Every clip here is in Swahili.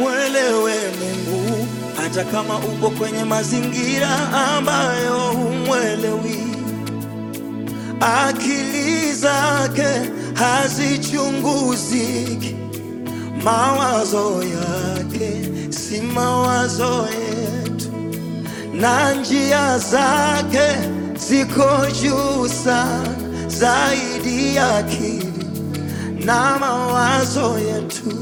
Mwelewe Mungu hata kama upo kwenye mazingira ambayo humwelewi. Akili zake hazichunguziki, mawazo yake si mawazo yetu, na njia zake ziko juu sana zaidi ya akili na mawazo yetu.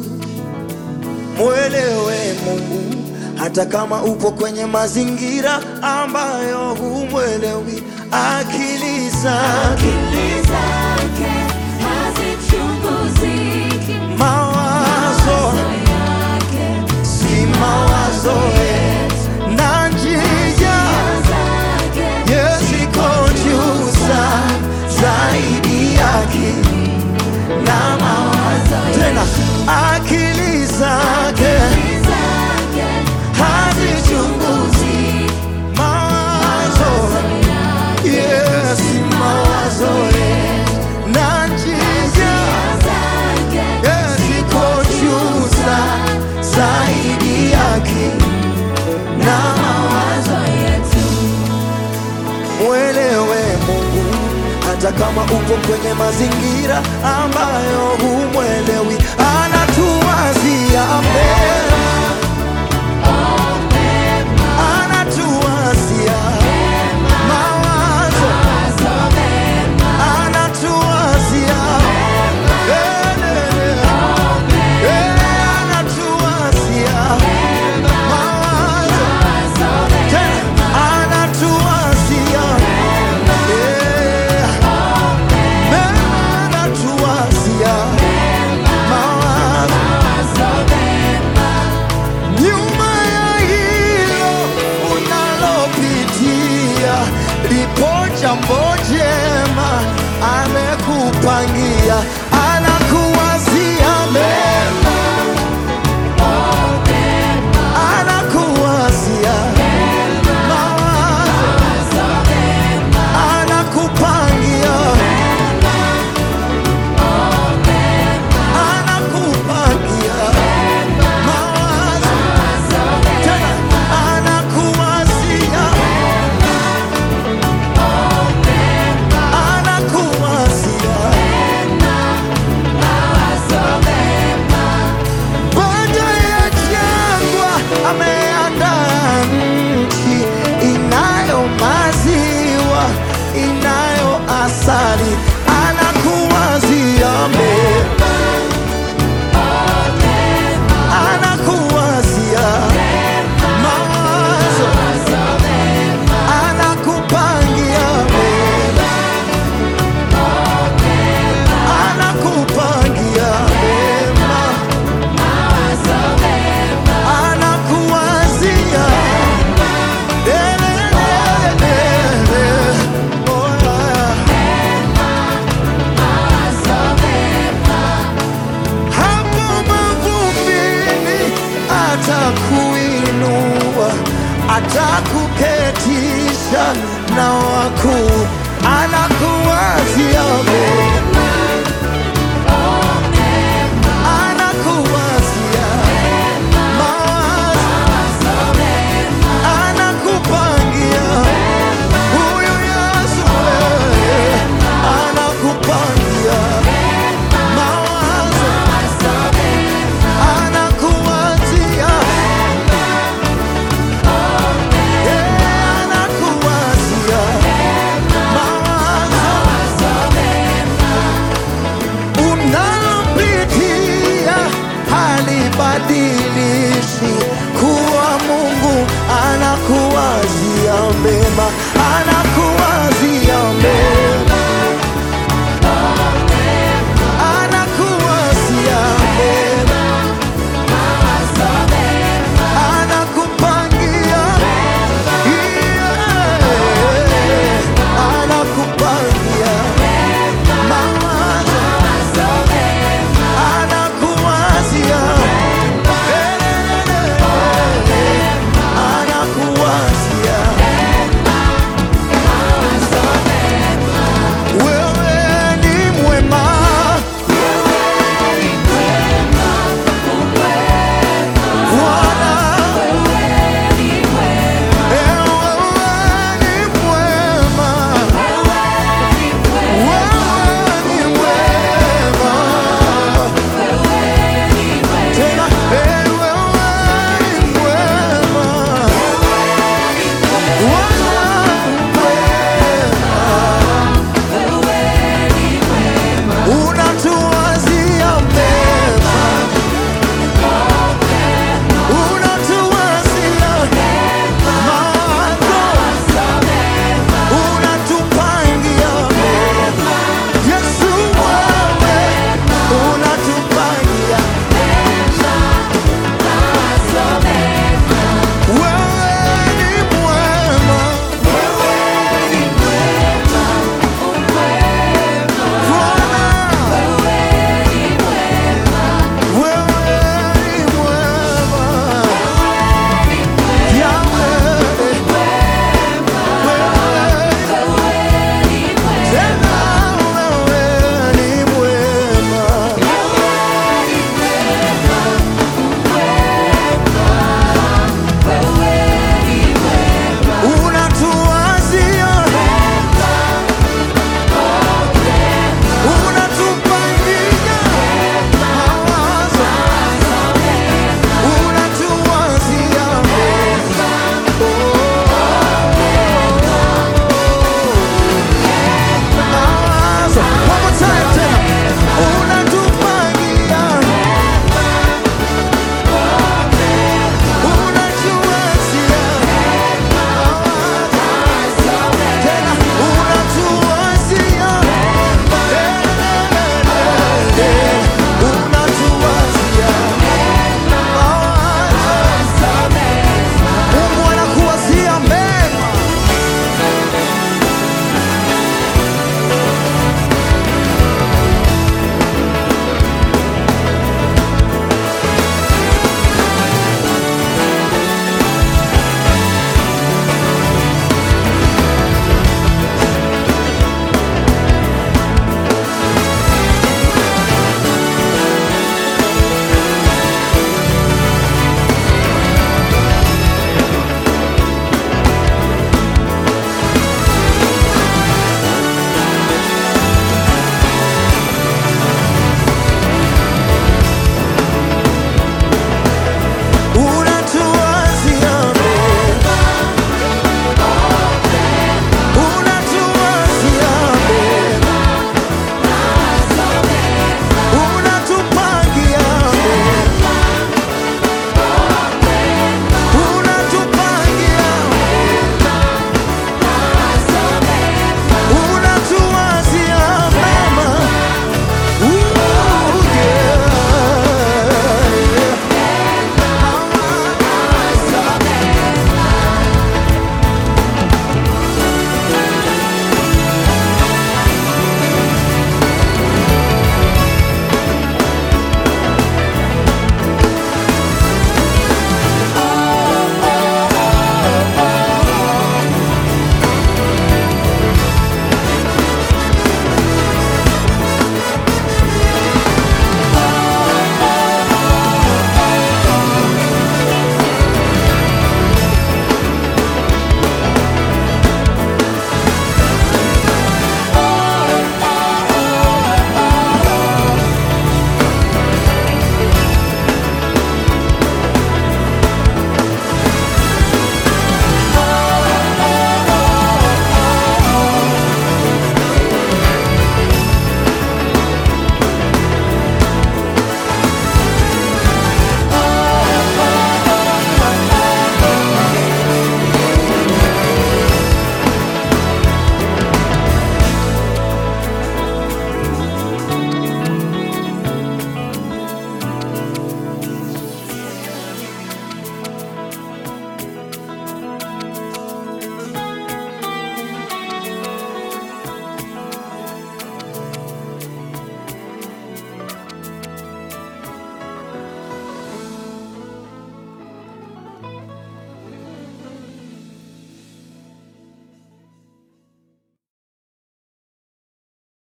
Mwelewe Mungu hata kama upo kwenye mazingira ambayo humwelewi. Akili zake Akili zake hazichunguziki, mawazo mawazo yake si mawazo yetu, na njia zake ziko juu sana zaidi ya akili na mawazo tena. Akili zake zake hazichunguzi mawazo Yes, mawazo yetu na njia zake yes, iko juu sana zaidi yake na mawazo yetu mwelewe Mungu hata kama upo kwenye mazingira ambayo humwelewi, anatuwazia mema, anatuwazia mawazo anatuwazia anatuwazia mawazo tena anatuwazia mema anatuwazia mawazo nyuma ya hilo unalopitia lipo jambo jema amekupangia ana